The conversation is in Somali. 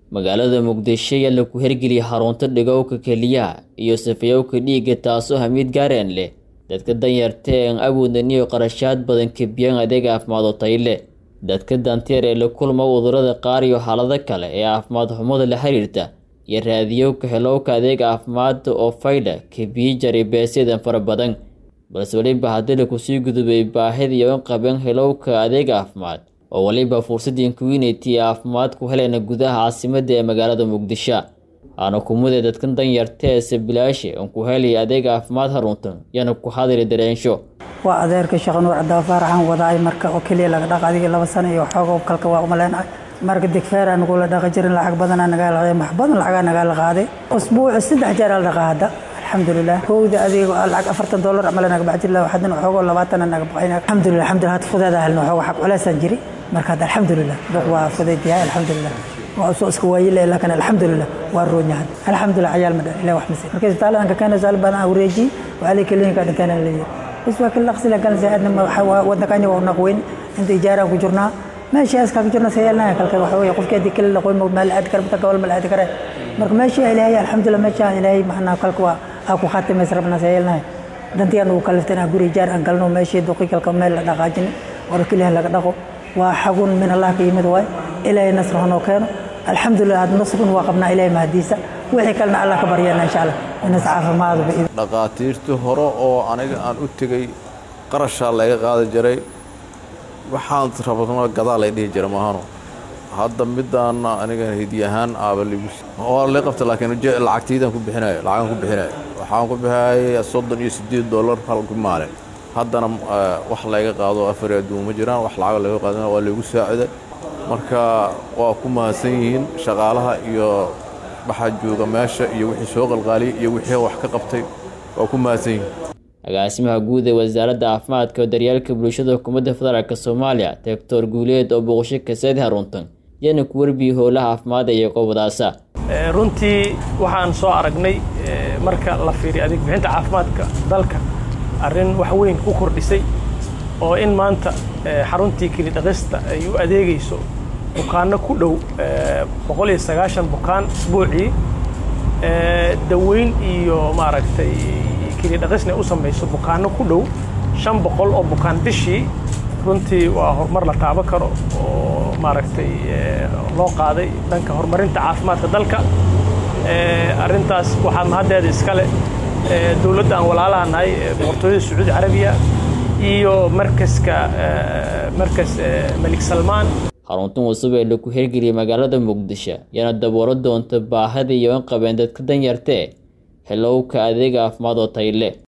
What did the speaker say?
magaalada muqdisho ayaa lagu hergeliyay xarunta dhigowka keliyaha iyo safayowka dhiigga taasoo hamiid gaareen leh dadka danyarta ee aan awoodin iyo qarashaad badan kabiyaan adeeg caafimaad oo tayo leh dadka danteer ee la kulma cudurrada qaar iyo xaalado kale ee caafimaad xumada la xiriirta iyo raadiyowka helowka adeeg caafimaad oo fayda kabiyi jari beesyadan fara badan balse weliba haddii lakusii gudubay baahida iyo in qabeen helowka adeeg caafimaad oo weliba fursadii community ee caafimaad ku helayna gudaha caasimadda ee magaalada muqdisho aana kumudee dadkan danyarta ee sabilaashe on ku helaya adeeg caafimaad haruntan yana ku hadiri dareensho waa adeerka sheekh nuur cadafaaraxan wadaay marka oo keliya laga dhaqa adiga laba sano iyo xoogo kalka waa umaleenahay marka digfeer aan nagula dhaqi jirin lacag badanaa nagaa laqaaday wax badan lacagaa nagaa la qaaday usbuuci saddex jeer aa la dhaqaa hadda alxamdulilah kowda adeego lacag afartan dollar camala naga bax jirla haddana xoogoo labaatana naga baxay alxamdulilah alxamdulilah hadda fudeeda helno xoogo xaq culeysaan jiri marka hadda alxamdulilah duq waa fudeyd yahay alxamdulilah waa soo iska waayile laakiin alxamdulilah waa roon yahay alxamdulilah cayaal ma dhan ilaah wax masi marka isbitaaladaan ka keenay saal badan aan wareejiyey waxaa lii keliinka dhinteen aan leeyahay bas waa kala qsila kan saadna wadnankani waa naq weyn inta ijaaraan ku jirnaa meeshaas ka jirna sayelna kalka waxa weeye qofkii hadii kale laqoy meel aad kara bata gobol meel aad kara marka meesha ilaahay alxamdulilah meesha ilaahay maxna kalka waa aa ku khatimays rabna sayelna dantiyan uu kaliftana guri ijaar aan galno meeshii duqi kalka meel la dhaqaajin war kaliya laga dhaqo waa xagun min allah ka yimid waay ilaahay nasr hanoo keeno alxamdulilah had nasrun waa qabnaa ilaahay mahadiisa wixii kalena allah ka baryana insha allah inas caafimaadu dhaqaatiirtii hore oo aniga aan u tegey qarashaa laga qaadi jiray waxaan rabno gadaa lay dhihi jira maahano hadda midaana aniga hidi ahaan aaba ligu waa lay qabta laakiin lacagtaydaan ku bixinayo lacagaan ku bixinayo waxaan ku bixayay soddon iyo siddeed dollar halku maalin haddana wax layga qaado afar adduun ma jiraan wax lacag laga qaadana waa laygu saaciday marka waa ku mahadsan yihiin shaqaalaha iyo waxaa jooga meesha iyo wixii soo qalqaaliyay iyo wixii wax ka qabtay waa ku mahadsan yihiin agaasimaha guud ee wasaaradda caafimaadka oo daryeelka bulshada xukuumadda federaalk soomaaliya doctor guuleed oo boqosho kaseed haruntan yana ku warbiyey howlaha caafimaad iyo qobadaasa runtii waxaan soo aragnay marka la fiiriyo adeeg bixinta caafimaadka dalka arrin wax weyn u kordhisay oo in maanta xaruntii kelidhaqista ay u adeegayso bukaanno ku dhow boqol iyo sagaashan bukaan isbuucii daweyn iyo maaragtay kelidhaqisna u samayso bukaanno ku dhow shan boqol oo bukaan bishii runtii waa horumar la taaban karo oo maaragtay loo qaaday dhanka horumarinta caafimaadka dalka arrintaas waxaa mahaddeeda iskale dowladda aan walaalaha nahay boqortooyada sacuudi carabiya iyo markaska markas malik salmaan xaruntan cusub ee lagu hergeliyay magaalada muqdisho yana daboolo doonta baahida iyo in qabeen dadka danyartee helowka adeeg caafimaad oo tayle